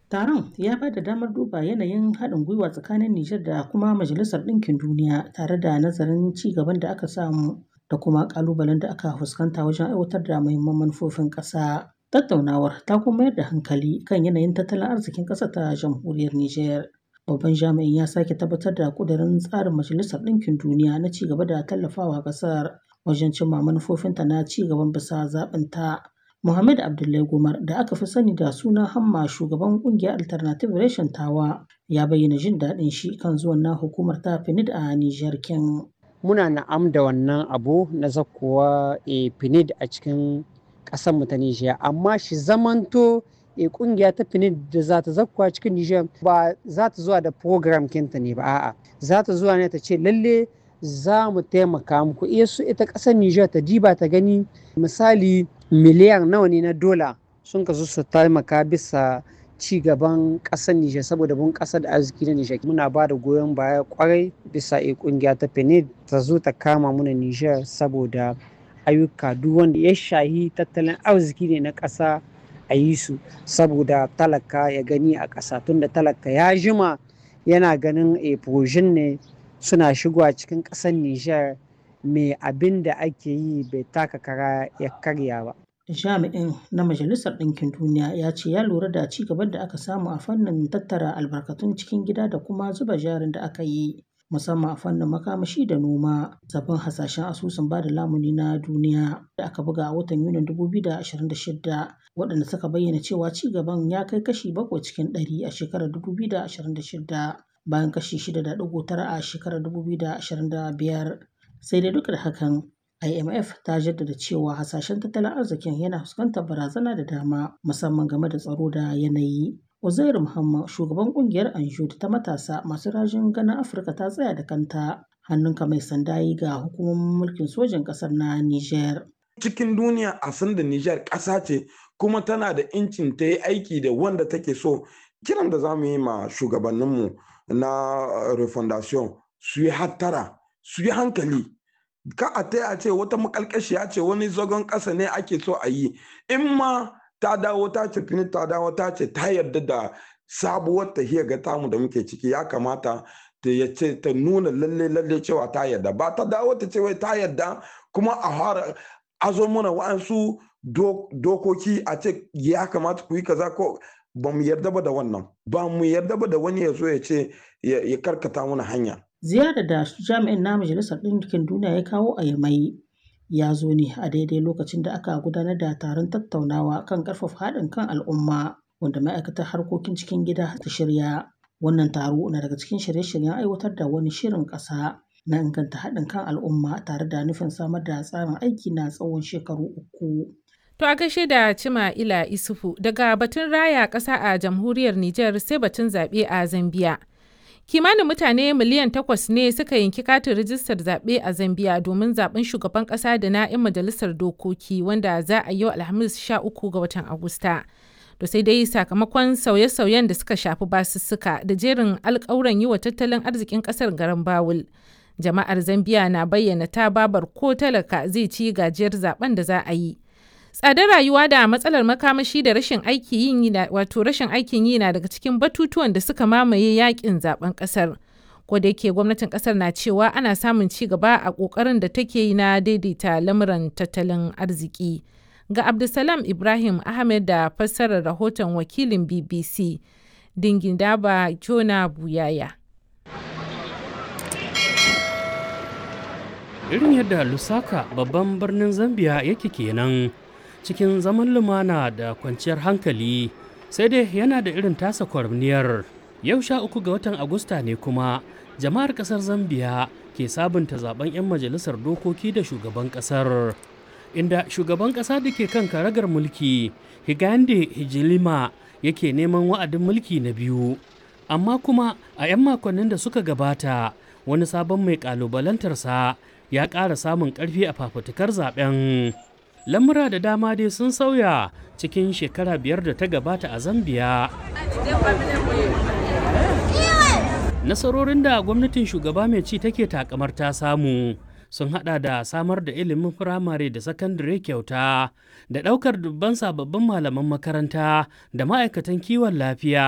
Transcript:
Taron ya ba da damar duba yanayin haɗin gwiwa tsakanin Nijar da kuma Majalisar Ɗinkin Duniya tare da nazarin ci gaban da aka samu da kuma ƙalubalen da aka fuskanta wajen aiwatar da muhimman manufofin ƙasa. Tattaunawar ta kuma mayar da hankali kan yanayin tattalin arzikin ƙasar ta jamhuriyar Nijar. Babban jami'in ya sake tabbatar da ƙudurin tsarin Majalisar Ɗinkin Duniya na ci gaba da tallafawa ƙasar wajen cimma manufofinta na ci gaban bisa zaɓinta. Muhammad Abdullahi Gumar da aka fi sani da suna Hamma shugaban ƙungiyar Alternative Reshen Tawa ya bayyana jin daɗin shi kan zuwan na hukumar ta PNUD a Nijar kin. Muna na'am da wannan abu na zakkowa e PNUD a cikin ƙasarmu ta Nijar amma shi zamanto e kungiya ta PNUD da za ta zakkuwa cikin Nijar ba za ta zuwa da program kinta ne ba a'a za ta zuwa ne ta ce lalle za mu taimaka muku iya su ita ƙasar Nijar ta diba ta gani misali miliyan nawa ne na dola sun kasu su taimaka bisa ci gaban ƙasar Nijar saboda bun ƙasar da arziki na Nijar muna ba da goyon baya kwarai bisa e kungiya ta PNUD ta zo ta kama muna Nijar saboda ayyuka duk wanda ya shahi tattalin arziki ne na ƙasa a yi su saboda talaka ya gani a ƙasa tunda talaka ya jima yana ganin e ne suna shigowa cikin ƙasar Nijar mai abin da ake yi bai taka kara ya karya ba. Jami'in na Majalisar Ɗinkin Duniya ya ce ya lura da ci gaban da aka samu a fannin tattara albarkatun cikin gida da kuma zuba jarin da aka yi musamman a fannin makamashi da noma sabbin hasashen asusun bada lamuni na duniya da aka buga a watan Yunin 2026 waɗanda suka bayyana cewa ci gaban ya kai kashi bakwai cikin ɗari a shekarar 2026 bayan kashi 6.9 a shekarar 2025 sai dai duk da hakan IMF ta jaddada cewa hasashen tattalin arzikin yana fuskantar barazana da dama musamman game da tsaro da yanayi. Uzairu Muhammad shugaban kungiyar Anjud ta matasa masu rajin ganin Afirka ta tsaya da kanta hannunka mai sanda yi ga hukumomin mulkin sojin ƙasar na Niger. Cikin duniya a san da Niger ƙasa ce kuma tana da incin ta yi aiki da wanda take so kiran da za mu yi ma shugabanninmu na refondation su yi hattara su yi hankali ka a ta a ce wata makalkashiya ce wani zagon ƙasa ne ake so a yi in ma ta dawo ta ce fini ta dawo ta ce ta yarda da sabuwar tahiyar ga tamu da muke ciki ya kamata ta ya ce ta nuna lalle lalle cewa ta yarda ba ta dawo ta ce wai ta yarda kuma a fara azo mana wa'ansu dokoki a ce ya kamata ku yi kaza ko ba mu yarda ba da wannan ba mu yarda ba da wani ya zo ya ce ya karkata mana hanya ziyarar da jami'in na majalisar ɗinkin duniya ya kawo a yamai ya zo ne a daidai lokacin da aka gudanar da taron tattaunawa kan ƙarfafa haɗin kan al'umma wanda ma'aikatar harkokin cikin gida ta shirya wannan taro na daga cikin shirye-shiryen aiwatar da wani shirin ƙasa na inganta haɗin kan al'umma tare da nufin samar da tsarin aiki na tsawon shekaru uku. To a gaishe da Cima Ila Isufu daga batun raya ƙasa a jamhuriyar Nijar sai batun zaɓe a Zambiya. Kimanin mutane miliyan takwas ne suka yanki katin rijistar zaɓe a Zambiya domin zaɓen shugaban ƙasa da na 'yan majalisar dokoki wanda za a yau Alhamis 13 ga watan Agusta. To sai dai sakamakon sauye-sauyen da suka shafi basussuka da jerin alƙawuran yi wa tattalin arzikin ƙasar garin Bawul. Jama'ar Zambiya na bayyana ta babar ko talaka zai ci gajiyar zaben da za a yi. tsadar rayuwa da matsalar makamashi da rashin aikin yi wato rashin aikin yi na daga cikin batutuwan da suka mamaye yakin zaben kasar ko da yake gwamnatin kasar na cewa ana samun ci gaba a kokarin da take yi na daidaita lamuran tattalin arziki ga abdulsalam ibrahim ahmed da fassarar rahoton wakilin bbc dingin daba jona buyaya irin yadda lusaka babban birnin zambia yake kenan cikin zaman lumana da kwanciyar hankali sai dai yana da irin tasa kwarniyar yau sha uku ga watan agusta ne kuma jama'ar kasar zambiya ke sabunta zaben 'yan majalisar dokoki da shugaban kasar inda shugaban kasa da ke kan karagar mulki higande hijilima yake neman wa'adin mulki na biyu amma kuma a 'yan makonnin da suka gabata wani sabon mai kalubalantarsa ya ƙara samun ƙarfi a fafutukar zaben lamura da dama dai sun sauya cikin shekara biyar da ta gabata a zambiya nasarorin da gwamnatin shugaba mai ci take takamar ta samu sun hada da samar da ilimin firamare da sakandare kyauta da daukar dubban sababbin malaman makaranta da ma'aikatan kiwon lafiya